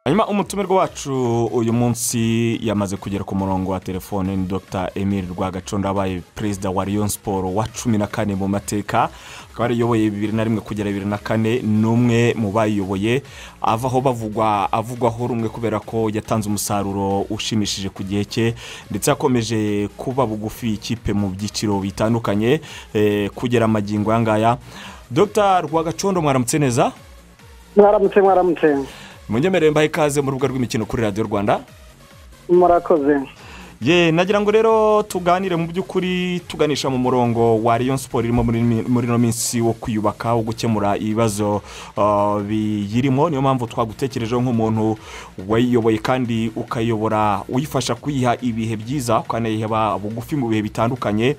hanyuma umutumirwa wacu uyu munsi yamaze kugera ku murongo wa telefone ni dr emile rwagacondo wabaye perezida wa riyo siporo wa cumi na kane mu mateka akaba yariyoboye bibiri na rimwe kugera bibiri na kane ni umwe mu bayiyoboye avaho bavugwa avugwaho rumwe kubera ko yatanze umusaruro ushimishije ku gihe cye ndetse yakomeje kuba bugufi ikipe mu byiciro bitandukanye eh, kugera amagingo aya ngaya dr rwagacondo mwaramutse neza mwaramutse mwaramutse munyemerere mbahe ikaze mu rubuga rw'imikino kuri radiyo rwanda murakoze ye nagira ngo rero tuganire mu by'ukuri tuganisha mu murongo wa riyo siporo irimo muri muri ino minsi wo kwiyubaka wo gukemura ibibazo ah, biyirimo niyo mpamvu twagutekerejeho nk'umuntu wayiyoboye kandi ukayobora uyifasha kuyiha ibihe byiza ukanayiheba bugufi mu bihe bitandukanye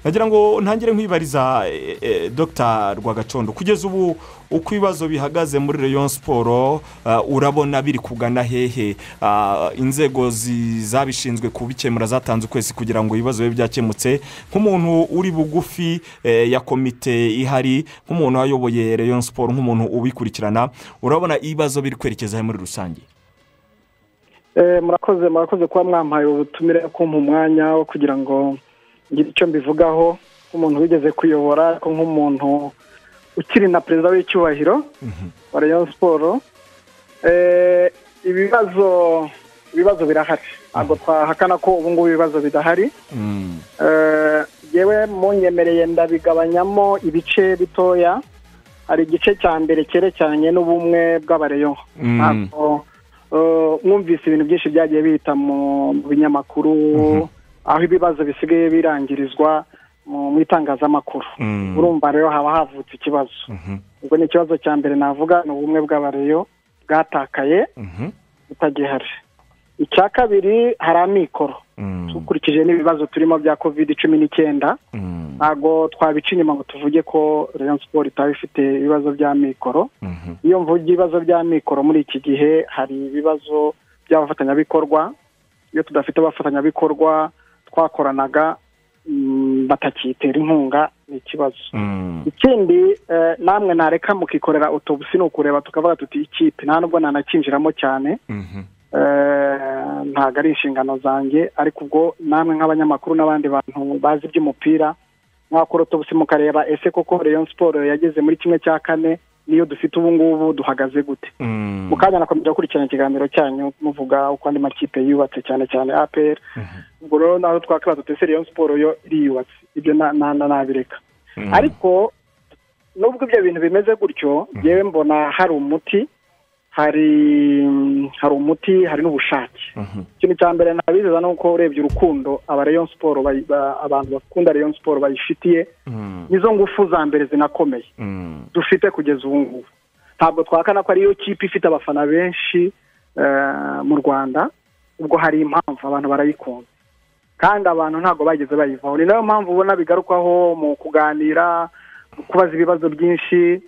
nagira ngo ntangire nkwibariza eh, eh, dr rwagacondo kugeza ubu uko ibibazo bihagaze muri rayon siporo ah, urabona biri kugana hehe Ah, inzego zi- zabishinzwe kubikemura zatanze ukwezi kugira ngo ibibazo bibe byakemutse nk'umuntu uri bugufi eh, ya komite ihari nk'umuntu wayoboye rayon siporo nk'umuntu ubikurikirana urabona ibibazo biri kwerekeza he muri rusange Eh, murakoze murakoze kuba mwampaye ubutumire kumpa umwanya wo kugira ngo ngire icyo mbivugaho nk'umuntu wigeze kuyobora ariko nk'umuntu ukiri na perezida w'icyubahiro wa rayon siporo Eh, ibibazo ibibazo birahari ntabwo twahakana ko ubu ngubu ibibazo bidahari Mm, Eh, yewe munyemereye ndabigabanyamo ibice bitoya hari igice cya mbere cyerekeranye n'ubumwe bw'abareyo Mm. Ntabwo, eh, mwumvise ibintu byinshi byagiye bihita mu mu binyamakuru aho ibibazo bisigaye birangirizwa mu mu itangazamakuru mm, urumva rero haba havutse ikibazo mhm, ubwo ni ikibazo cya mbere navuga ni ubumwe bw'abareyo bwatakaye mhm, butagihari icya kabiri hari amikoro mm, dukurikije n'ibibazo turimo bya covid cumi n'icyenda mm, ntabwo twabica inyuma ngo tuvuge ko rayon siporo itaba ifite ibibazo by'amikoro mhm, iyo mvuga ibibazo by'amikoro muri iki gihe hari ibibazo by'abafatanyabikorwa iyo tudafite abafatanyabikorwa twakoranaga mm, batakitera inkunga ni ikibazo mm, ikindi eh, namwe nareka mukikorera utobusi ni ukureba tukavuga tuti ikipe nta nubwo nanakinjiramo cyane mhm. Eh, ntabwo ari inshingano zanjye ariko ubwo namwe nk'abanyamakuru n'abandi bantu bazi iby'umupira mwakora utubutse mukareba ese koko rayon siporo yageze muri kimwe cya kane niyo dufite ubu ngubu duhagaze gute Mm, mukanya nakomeza gukurikirana ikiganiro cyanyu muvuga uko andi makipe yubatse cyane cyane apr mhm, ubwo rero naho twakora dutese rayon siporo yo iriyubatse ibyo na- na- na- nabireka mm. ariko nubwo ibyo bintu bimeze gutyo yewe mbona hari umuti hari hari umuti hari n'ubushake Mhm, ikintu cya mbere nabizeza ni uko urebye urukundo aba rayon siporo bayi- ba- abantu bakunda rayon siporo bayifitiye mm, nizo ngufu za mbere zinakomeye mm, dufite kugeza ubu ngubu ntabwo twakana ko ariyo kipe ifite abafana benshi eh, mu rwanda ubwo hari impamvu abantu barayikunda kandi abantu ntabwo bageze bayivaho ni nayo mpamvu ubona bigarukwaho mu kuganira mu kubaza ibibazo byinshi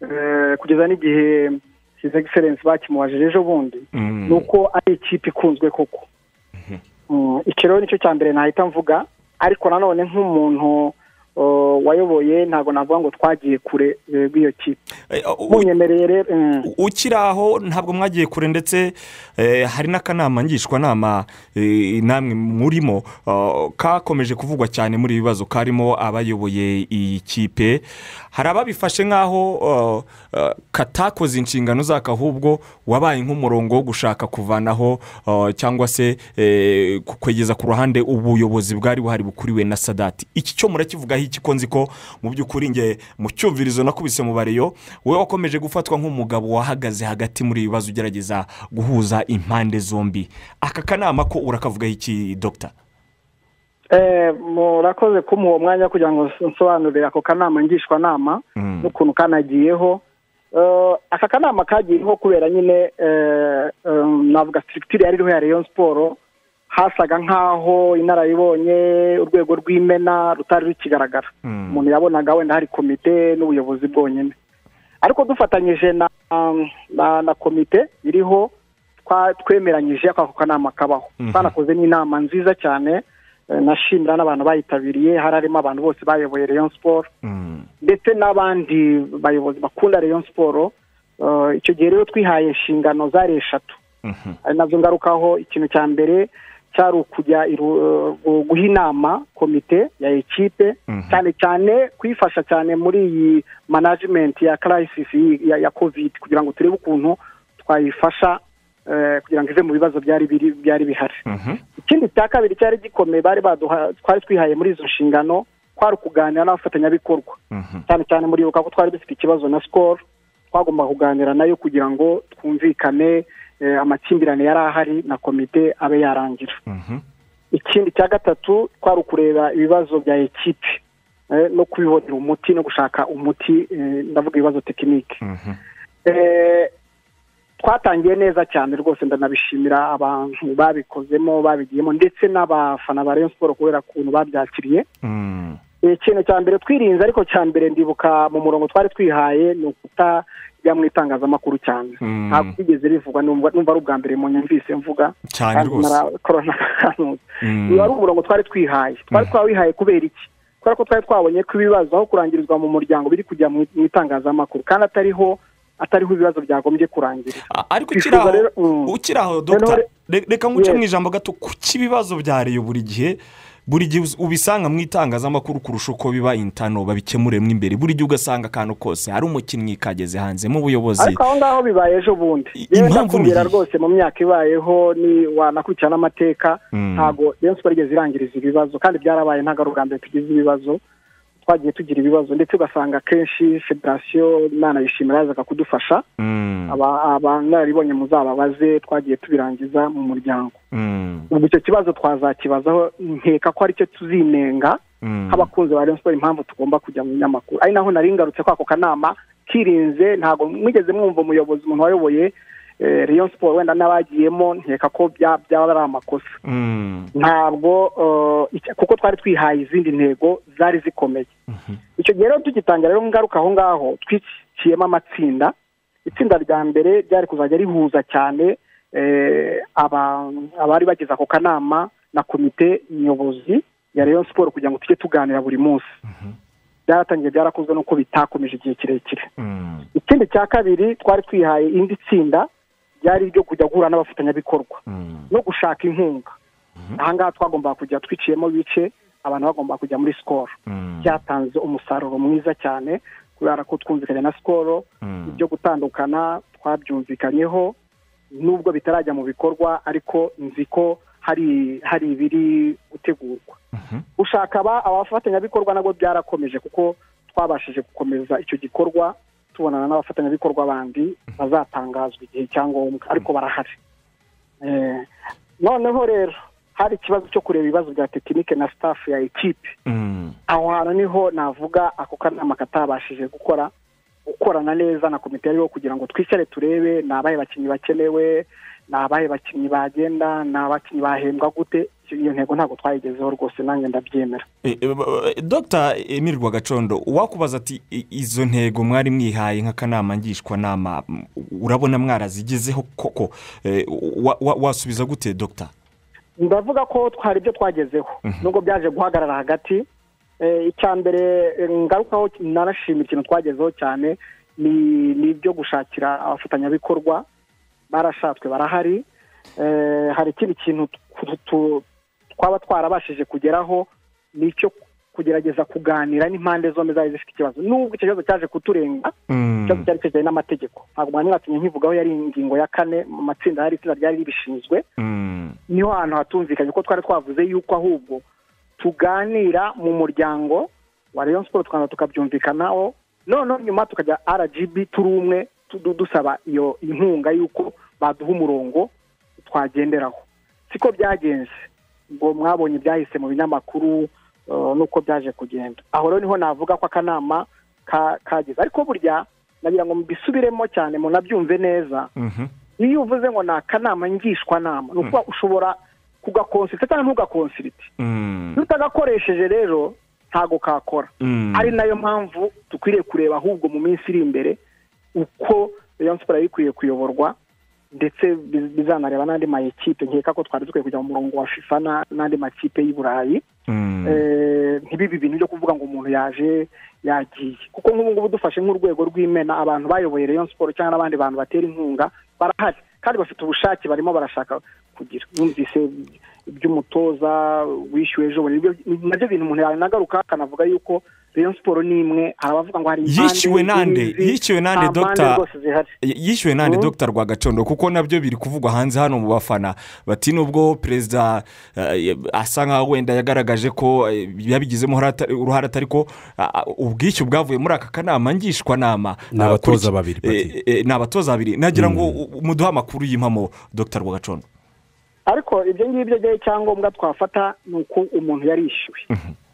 eh, kugeza n'igihe his excellence bakimubajije ejo bundi mm. ni uko ari ikipe ikunzwe koko Mhm. Mm, iki rero nicyo cya mbere nahita mvuga ariko nanone nk'umuntu uh, wayoboye ntabwo navuga ngo twagiye kure eh, rw'iyo kipe Eh, u- u- munyemereye rero mm. ukiri aho ntabwo mwagiye kure ndetse eh, hari n'akanama ngishwanama eh, namwe murimo ah, kakomeje kuvugwa cyane muri ibi bibazo karimo abayoboye iyi kipe hari ababifashe nk'aho ah, ah, katakoze inshingano zako ahubwo wabaye nk'umurongo wo gushaka kuvanaho ah, cyangwa se eh, ku- kwegeza ku ruhande ubuyobozi bwari buhari bukuriwe na sadati iki cyo murakivugaho iki ko nzi ko mu by'ukuri nge mu cyumvirizo nakubise mu bareyo wowe wakomeje gufatwa nk'umugabo wahagaze hagati muri ibi bibazo ugerageza guhuza impande zombi aka kanama ko urakavugaho iki dogita Eh, murakoze kumuha uwo mwanya kugira ngo nsobanurire ako kanama ngishwanama n'ukuntu kanagiyeho Eh, aka kanama kagiyeho kubera nyine eh, em, navuga sitirikitire yari iriho ya rayon siporo hasaga nk'aho inararibonye urwego rw'imena rutari rukigaragara umuntu yabonaga wenda hari komite n'ubuyobozi bwonyine ariko dufatanyije na na- na komite iriho twa- twemeranyije ko ako kanama kabaho Mhm. twanakoze n'inama nziza cyane eh, nashimira n'abantu bayitabiriye hari harimo abantu bose bayoboye rayon siporo ndetse n'abandi bayobozi bakunda rayon siporo eh, icyo gihe rero twihaye inshingano zari eshatu ari nabyo ngarukaho ikintu cya mbere cyari ukujya guha inama komite ya ekipe cyane cyane kuyifasha cyane muri iyi manajimenti ya karayisisi ya kovide kugira ngo turebe ukuntu twayifasha kugira ngo ive mu bibazo byari bihari ikindi cya kabiri cyari gikomeye bari twari twihaye muri izo nshingano kwari ukuganira n'abafatanyabikorwa cyane cyane muribuka ko twari dufite ikibazo na sikoro twagomba kuganira nayo kugira ngo twumvikane amakimbirane yari ahari na komite abe yarangira ikindi cya gatatu twari ukureba ibibazo bya ekipe no kubibonera umuti no gushaka umuti ndavuga ibibazo tekinike twatangiye neza cyane rwose ndanabishimira abantu babikozemo babigiyemo ndetse n'abafana ba Rayon siporo kubera ukuntu babyakiriye ikintu cya mbere twirinze ariko cya mbere ndibuka mu murongo twari twihaye ni ukuta mu itangazamakuru cyane ntabwo bigeze bivugwa numva ari ubwa mbere mu nyumvise mvuga cyane rwose uyu wari umurongo twari twihaye twari twawihaye kubera iki kubera ko twari twabonye ko ibibazo aho kurangirizwa mu muryango biri kujya mu itangazamakuru kandi atariho atariho ibibazo byagombye kurangira ariko ukiri aho dogita reka nguce mu ijambo gato kuki ibibazo bya reyo buri gihe buri gihe ubisanga mu itangazamakuru kurusha uko biba intano babikemuremo imbere buri gihe ugasanga akantu kose hari umukinnyi kageze hanze mu buyobozi ariko aho ngaho bibaye ejo bundi yewe ndakubwira rwose mu myaka ibayeho ni wanakurikirana amateka ntabwo rero twageze irangiriza ibibazo kandi byarabaye ntabwo ari ubwa mbere tugize ibibazo twagiye tugira ibibazo ndetse ugasanga akenshi federasiyo nanayishimira yazaga kudufasha abanararibonye muzababaze twagiye tubirangiza mu muryango ubwo icyo kibazo twazakibazaho nkeka ko aricyo tuzinenga nk'abakunzi ba siporo impamvu tugomba kujya mu binyamakuru ari naho nari ngarutse ko ako kanama kirinze ntabwo mwigeze mwumva umuyobozi umuntu wayoboye riyo siporo wenda n'abagiyemo nkeka ko byaba ari amakosa ntabwo kuko twari twihaye izindi ntego zari zikomeye icyo gihe rero tugitangira rero ngaruka aho ngaho twiciyemo amatsinda itsinda rya mbere ryari kuzajya rihuza cyane abari bagize ako kanama na komite nyobozi ya riyo siporo kugira ngo tujye tuganira buri munsi byaratangiye byarakozwe nuko bitakomeje igihe kirekire ikindi cya kabiri twari twihaye indi tsinda ryari iryo kujya guhura n'abafatanyabikorwa no gushaka inkunga ahangaha twagombaga kujya twiciyemo ibice abantu bagomba kujya muri sikoro byatanze umusaruro mwiza cyane kubera ko twumvikanye na sikoro ibyo gutandukana twabyumvikanyeho nubwo bitarajya mu bikorwa ariko nzi ko hari ibiri gutegurwa gushaka abafatanyabikorwa nabwo byarakomeje kuko twabashije gukomeza icyo gikorwa tubonana n'abafatanyabikorwa bandi bazatangazwa igihe cya ngombwa ariko barahari noneho rero hari ikibazo cyo kureba ibibazo bya tekinike na staff ya ekipe aho hantu niho navuga ako kanama katabashije gukora gukorana neza na komite yariho kugira ngo twicare turebe ni abahe bakinnyi bakenewe ni abahe bakinnyi bagenda ni abakinnyi bahembwa gute iyo ntego ntabwo twayigezeho rwose nanjye ndabyemera dogita emiri rwagacondo uwakubaza ati izo ntego mwari mwihaye nk'akanama ngishwanama urabona mwarazigezeho koko wasubiza gute dogita ndavuga ko hari ibyo twagezeho nubwo byaje guhagarara hagati icya mbere ngarukaho nanashima ikintu twagezeho cyane ni ibyo gushakira abafatanyabikorwa barashatswe barahari hari ikindi kintu twaba twarabashije kugeraho ni icyo kugerageza kuganira n'impande zombi zari zifite ikibazo nubwo icyo kibazo cyaje kuturenga ikibazo cyari kijyanye n'amategeko ntabwo mwanya mwatumye nkivugaho yari ingingo ya kane mu matsinda hari itsinda ryari ribishinzwe niho ahantu hatumvikanye ko twari twavuze yuko ahubwo tuganira mu muryango wa Rayon siporo tukaza tukabyumvikanaho noneho nyuma tukajya rgb turi umwe dusaba iyo inkunga y'uko baduha umurongo twagenderaho siko byagenze ngo mwabonye ibyahise mu binyamakuru nuko byaje kugenda aho rero niho navuga ko akanama kageze ariko burya nagira ngo mbisubiremo cyane mu nabyumve neza iyo uvuze ngo ni akanama ngishwanama ni ukuba ushobora kugakonsirita cyangwa ntugakonsirite iyo utagakoresheje rero ntago kakora ari nayo mpamvu dukwiriye kureba ahubwo mu minsi iri imbere uko iyo siporo yari ikwiye kuyoborwa ndetse bizanareba n'andi ma ekipe nkeka ko twari dukwiye kujya mu murongo wa fifa n'andi makipe y'i burayi ntibibe ibintu byo kuvuga ngo umuntu yaje yagiye kuko nk'ubu ngubu dufashe nk'urwego rw'imena abantu bayoboye Rayon siporo cyangwa n'abandi bantu batera inkunga barahari kandi bafite ubushake barimo barashaka kugira numvise iby'umutoza wishyuwe ejo bundi nabyo bintu umuntu yanagaruka akanavuga yuko Rayon Sport ni imwe hari abavuga ngo hari impande yishyuwe nande yishyuwe nande mpande dogita rwose zihari yishyuwe nande dogita rwagacondo kuko nabyo biri kuvugwa hanze hano mu bafana bati nubwo perezida eh, asa nkaho wenda yagaragaje ko eh, yabigizemo uruhare- uruhare atari ko ah, ubwishyu bwavuye muri aka kanama ngishwanama Ni abatoza babiri, Pati. Eh, eh, ni abatoza babiri nagira ngo u- muduhe amakuru y'impamo dogita rwagacondo ariko ibyo ngibyo byari icyangombwa twafata ni uko umuntu yarishyuwe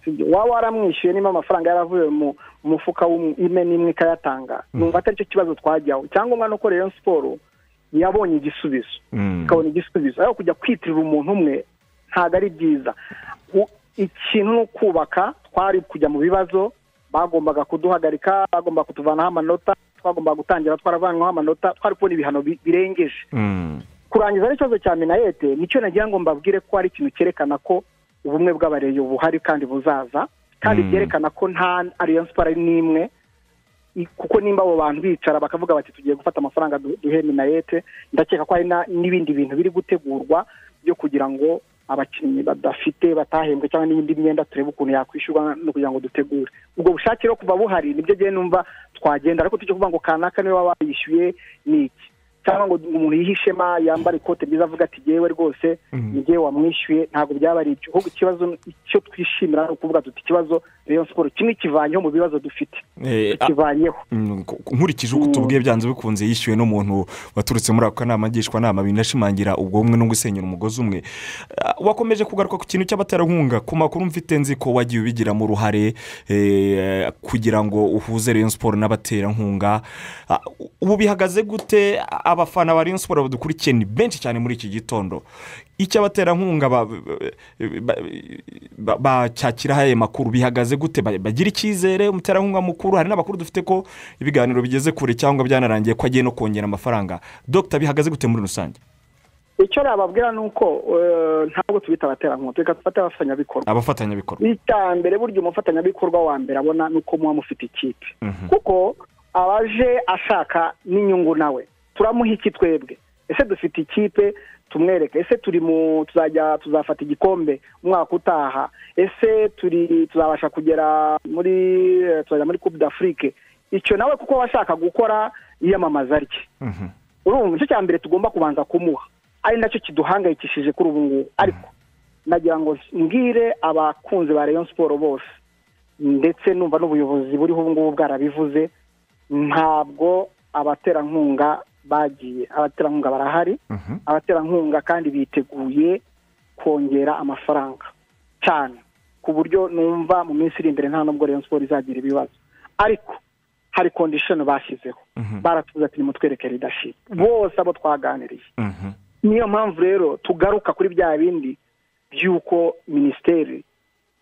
Sibyo, waba waramwishyuye niba amafaranga yaravuye mu mu mufuka w'imwe n'imwe ikayatanga numva atari cyo kibazo twajyaho icyangombwa ni uko Rayon Sport yabonye igisubizo Mm. ikabona igisubizo ariko kujya kwitirira umuntu umwe ntabwo ari byiza U- ikintu ni ukubaka twari kujya mu bibazo bagombaga kuduhagarika bagomba kutuvanaho amanota twagombaga gutangira twaravanwaho amanota twari kubona ibihano bi- birengeje Mm. kurangiza n'ikibazo cya minayete nicyo nagira ngo mbabwire ko hari ikintu cyerekana ko ubumwe bw'abareyo buhari kandi buzaza kandi Mm. byerekana ko nta ariyo siporo ari n'imwe i- kuko nimba abo bantu bicara bakavuga bati tugiye gufata amafaranga du- duhe minayete ndakeka ko hari na- n'ibindi bintu biri gutegurwa byo kugira ngo abakinnyi badafite batahembwe cyangwa n'indi myenda turebe ukuntu yakwishyurwa no kugira ngo dutegure ubwo bushake rero kuva buhari nibyo ngiye numva twagenda ariko tujya kuvuga ngo kanaka niwe waba wayishyuye ni iki cyangwa ngo umuntu yihishema yambara ikote ryiza avuga ati yewe rwose ni njyewe wamwishyuye ntabwo byaba ari ibyo ahubwo ikibazo icyo twishimira ni ukuvuga tuti ikibazo rero siporo kimwe kivanyeho mu bibazo dufite Eh, a- kivanyeho Mm, ku- nkurikije uko tubwiye byanze bikunze yishyuwe n'umuntu waturutse muri ako kanama ngishwanama binashimangira ubwo bumwe no gusenyera umugozi umwe Ah, wakomeje kugaruka ku kintu cy'abaterankunga ku makuru mfite nzi ko wagiye ubigiramo uruhare eh, kugira ngo uhuze Rayon siporo n'abaterankunga Ah, ubu bihagaze gute abafana ba Rayon siporo badukurikiye ni benshi cyane muri iki gitondo icyo abaterankunga ba- ba- ba- bacyakiraho aya makuru bihagaze gute Ba- bagira icyizere umuterankunga mukuru hari n'abakuru dufite ko ibiganiro bigeze kure cyangwa byanarangiye ko agiye no kongera amafaranga dogita bihagaze gute muri rusange icyo nababwira ni uko eh, ntabwo tubita abaterankunga reka dufate abafatanyabikorwa abafatanyabikorwa icya mbere burya umufatanyabikorwa wa mbere abona ni uko muba mufite ikipe Mhm. kuko abaje ashaka n'inyungu nawe turamuha iki twebwe ese dufite ikipe tumwereke ese turi mu tuzajya tuzafata igikombe umwaka utaha ese turi tuzabasha kugera muri eh, tuzajya muri coupe d'afrique icyo nawe kuko aba ashaka gukora yiyamamaza rye Mhm. urumva icyo cya mbere tugomba kubanza kumuha ari nacyo kiduhangayikishije kuri ubu ngubu ariko nagira ngo mbwire abakunzi ba Rayon siporo bose ndetse numva n'ubuyobozi buriho ubu ngubu bwarabivuze ntabwo abaterankunga bagiye abaterankunga barahari Mhm. abaterankunga kandi biteguye kongera amafaranga cyane ku buryo numva mu minsi iri imbere nta nubwo Rayon siporo izagira ibibazo ariko hari kondishoni bashyizeho Mhm. baratuza turi mutwereke ridashira bose abo twaganiriye Mhm. niyo mpamvu rero tugaruka kuri bya bindi by'uko minisiteri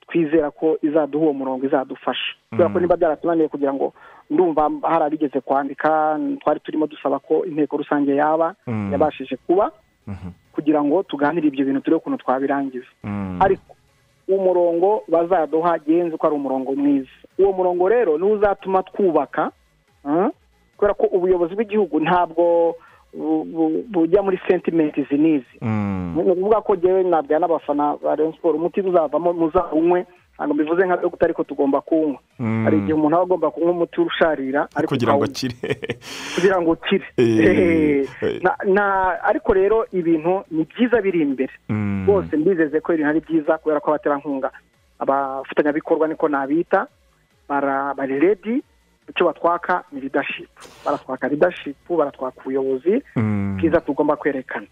twizera ko izaduha uwo murongo izadufasha kubera ko niba byaratunaniye kugira ngo ndumva hari abigeze kwandika twari turimo dusaba ko inteko rusange yaba Mm. yabashije kuba Mhm. kugira ngo tuganire ibyo bintu turebe ukuntu twabirangiza Mhm. ariko umurongo bazaduha genze ko ari umurongo mwiza uwo murongo rero niwo uzatuma twubaka mm, kubera ko ubuyobozi bw'igihugu ntabwo bu- bu- bujya muri sentimenti izi n'izi Mhm. ni ukuvuga ko njyewe nabwira n'abafana ba Rayon Sport umuti uzavamo muzawunywe ntabwo mbivuze nka dogita ariko tugomba kuwunywa Mm. hari igihe umuntu aba agomba kunywa umuti urusharira ariko kugira ngo ukawunywa akire kugira ngo ukire Eh, eh. Na- na- ariko rero ibintu ni byiza biri imbere Mm. bose mbizeze ko ibintu ari byiza kubera ko abaterankunga abafatanyabikorwa niko nabita bara- bari redi icyo batwaka ni leadership baratwaka leadership baratwaka ubuyobozi Mm. bwiza tugomba kwerekana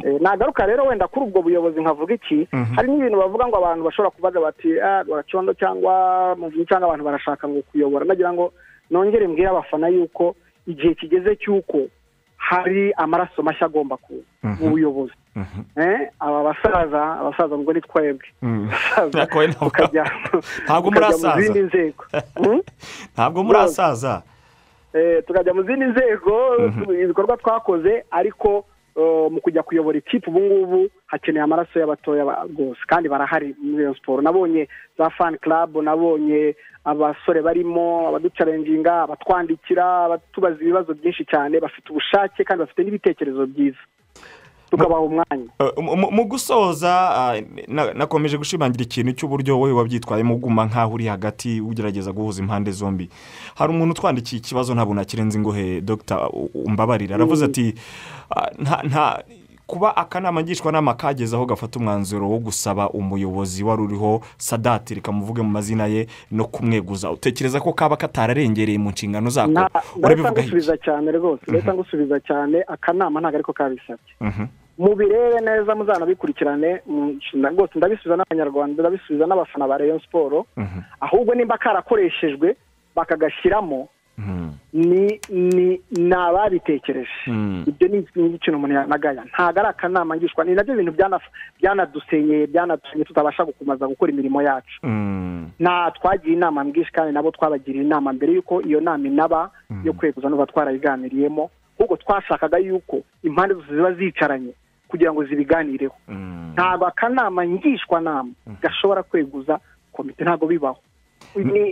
Eh, nagaruka rero wenda kuri ubwo buyobozi nkavuga iki hari n'ibintu bavuga ngo abantu bashobora kubaza bati rwacyondo cyangwa muvunyi cyangwa abantu barashaka ngo kuyobora nagira ngo nongere mbwire abafana yuko igihe kigeze cy'uko hari amaraso mashya agomba kuza mu buyobozi Mhm. Eh, aba basaza abasaza ngo ni twebwe Mm. Abasaza Nako we ntabwo- tukajya ntabwo tukajya mu murasaza. zindi nzego Hmm? ntabwo muri asaza Eh, tukajya mu zindi nzego ibikorwa twakoze ariko eh, mu kujya kuyobora ikipe ubu ngubu hakeneye amaraso y'abatoya ba- rwose kandi barahari muri iyo siporo nabonye za fani club nabonye abasore barimo abaducarenginga abatwandikira abatubaza ibibazo byinshi cyane bafite ubushake kandi bafite n'ibitekerezo byiza tukabaha umwanya mu gusoza nakomeje gushimangira ikintu cy'uburyo wowe wabyitwayemo uguma nkaho uri hagati ugerageza guhuza impande zombi hari umuntu utwandikiye ikibazo ntabwo nakirenze ingohe dogita umbabarira aravuze ati nta kuba akanama ngishwanama kageze aho gafata umwanzuro wo gusaba umuyobozi wari uriho sadati rikamuvuge mu mazina ye no kumweguza utekereza ko kaba katararengereye mu nshingano zako urabibona gusubiza cyane rwose leta gusubiza cyane akanama ntabwo ariko kabisabye mubirebe neza muzanabikurikirane rwose ndabisubiza n'abanyarwanda ndabisubiza n'abafana ba Rayon siporo ahubwo nimba karakoreshejwe bakagashyiramo ni ni ni ababitekereje ibyo ni ikintu umuntu yanagaya ntabwo ari akanama ngishwa ni nabyo bintu byanadusenyeye byanadusenyeye tutabasha gukomeza gukora imirimo yacu nta twagiye inama mbwinshi kandi nabo twabagiriye inama mbere y'uko iyo nama inaba yo kweguza n'uba twarayiganiriyemo ahubwo twashakaga y'uko impande zose ziba zicaranye kugira ngo zibiganireho ntabwo akanama ngishwanama gashobora kweguza komite ntabwo bibaho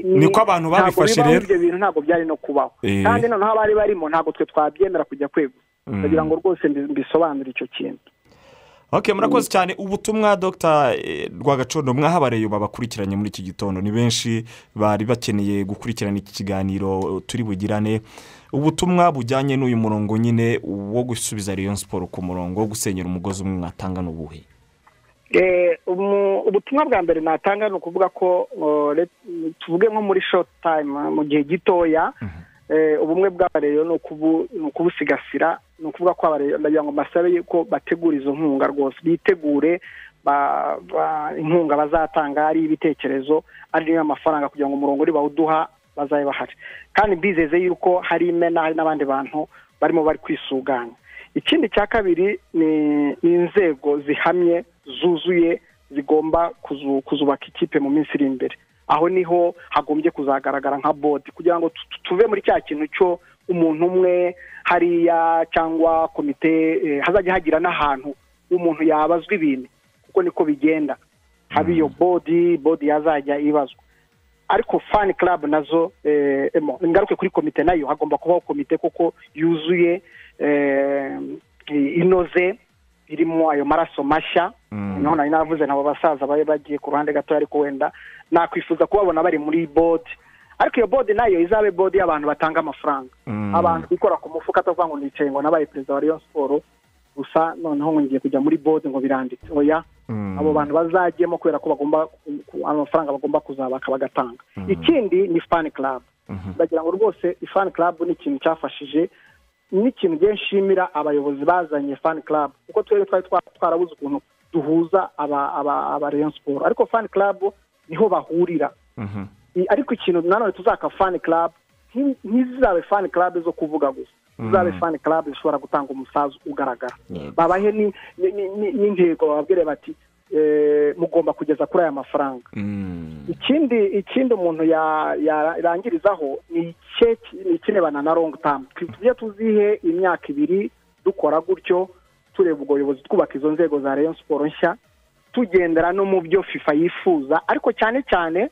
niko abantu babifashe rero ibyo bintu ntabwo byari no kubaho kandi noneho abari barimo ntabwo twe twabyemera kujya kwego kugira ngo rwose mbisobanure icyo kintu ok murakoze cyane ubutumwa dogita rwagacondo mwahabareye babakurikiranye muri iki gitondo ni benshi bari bakeneye gukurikirana iki kiganiro turi bugirane ubutumwa bujyanye n'uyu murongo nyine wo gusubiza Rayon siporo ku murongo wo gusenyera umugozi umwe mwatanga n'ubuhe ubutumwa bwa mbere natanga ni ukuvuga ko tuvuge nko muri shoti tayime mu gihe gitoya ubumwe bw'abareyo ni ukubusigasira ni ukuvuga ko abareyo ndagira ngo mbasabe yuko bategura izo nkunga rwose bitegure inkunga bazatanga ari ibitekerezo ari amafaranga kugira ngo umurongo uri bawuduha bazabe bahari kandi bizeze yuko hari imena hari n'abandi bantu barimo bari kwisuganya ikindi cya kabiri ni inzego zihamye zuzuye zigomba kuzubaka ikipe mu minsi iri imbere aho niho hagombye kuzagaragara nka bodi kugira ngo tuve muri cya kintu cyo umuntu umwe hariya cyangwa komite hazajya hagira n'ahantu umuntu yabazwa ibintu kuko niko bigenda haba iyo bodi bodi yazajya ibazwa ariko fani club nazo ngaruke kuri komite nayo hagomba kubaho komite kuko yuzuye inoze irimo ayo maraso mashya noneho nari navuze nabo basaza bari bagiye ku ruhande gato ariko wenda nakwifuza kubabona bari muri bodi ariko iyo bodi nayo izabe bodi y'abantu batanga amafaranga abantu bikora ku mufuka atavuga ngo nicaye ngo nabaye perezida wa riyo siporo gusa noneho ngiye kujya muri bodi ngo biranditse oya abo bantu bazagiyemo kubera ko bagomba amafaranga bagomba kuzabaka bagatanga ikindi ni fani club ndagira ngo rwose ifani club ni ikintu cyafashije n'ikintu igihe nshimira abayobozi bazanye fani club kuko twebwe twari twarabuze ukuntu duhuza aba Rayon siporo ariko fani club niho bahurira ariko ikintu nanone tuzaka fani club ntizizabe fani club zo kuvuga gusa zizabe fani club zishobora gutanga umusaza ugaragara babahe n'intego bababwire bati mugomba kugeza kuri aya mafaranga ikindi ikindi umuntu yarangirizaho ni ikinebana na longu tamu tujye tuzihe imyaka ibiri dukora gutyo tureba ubwo buyobozi twubaka izo nzego za Rayon siporo nshya tugendera no mu byo fifa yifuza ariko cyane cyane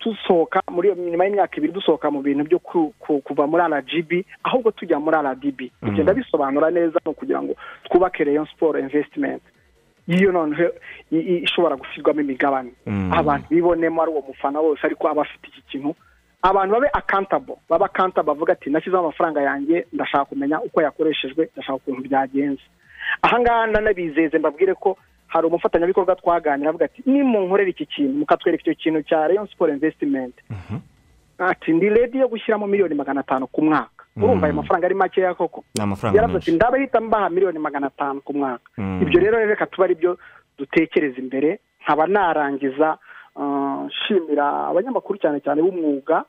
dusohoka muri nyuma y'imyaka ibiri dusohoka mu bintu byo kuva muri rgb ahubwo tujya muri rdb tugenda bisobanura neza ni ukugira ngo twubake Rayon siporo invesitimenti iyo noneho ishobora gushyirwamo imigabane abantu bibonemo ari uwo mufana wose ariko aba afite iki kintu abantu babe akantabo baba akantabo bavuga ati nashyizeho amafaranga yanjye ndashaka kumenya uko yakoreshejwe ndashaka ukuntu byagenze ahangaha nanabizeze mbabwire ko hari umufatanyabikorwa twaganira avuga ati nimunkorera iki kintu mukatwereka icyo kintu cya Rayon siporo invesitimenti ati ndi redi yo gushyiramo miliyoni magana atanu ku mwaka urumva ayo mafaranga ari makeya koko yaravuze ati ndabahita mbaha miliyoni magana atanu ku mwaka ibyo rero reka tuba ari byo dutekereza imbere nkaba narangiza nshimira abanyamakuru cyane cyane b'umwuga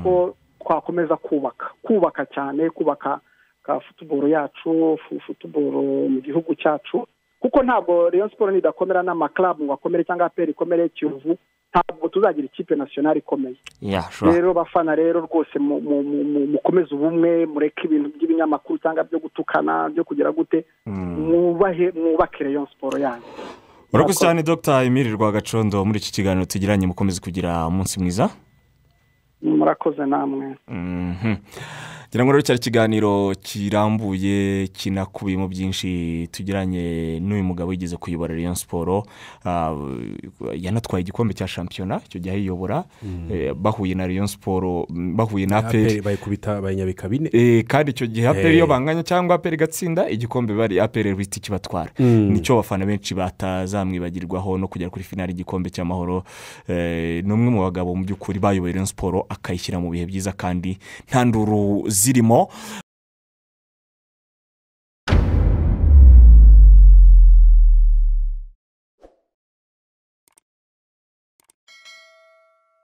ko twakomeza kubaka kubaka cyane kubaka ka futuboro yacu futuboro mu gihugu cyacu kuko ntabwo rero siporo nidakomera n'amakarabu ngo akomere cyangwa aperi ikomere kiyovu ntabwo tuzagira ikipe nasiyonari ikomeye rero bafana rero rwose mukomeze ubumwe mureke ibintu by'ibinyamakuru cyangwa byo gutukana byo kugira gute mwubahe mwubake reyo siporo yanyu urakoze cyane dogita emile rwagacondo muri iki kiganiro tugiranye mukomeze kugira umunsi mwiza murakoze namwe ngira ngo rero cyari ikiganiro kirambuye kinakubiyemo byinshi tugiranye n'uyu mugabo wigeze kuyobora Rayon siporo yanatwaye igikombe cya shampiyona icyo gihe ayiyobora bahuye na Rayon siporo bahuye na aperi bayikubita bayinyabika bine kandi icyo gihe aperi iyo banganya cyangwa aperi igatsinda igikombe bari aperi bita ikibatwara nicyo abafana benshi batazamwibagirwaho no kugera kuri finari igikombe cy'amahoro ni umwe mu bagabo mu by'ukuri bayoboye Rayon siporo akayishyira mu bihe byiza kandi nta nduru zirimo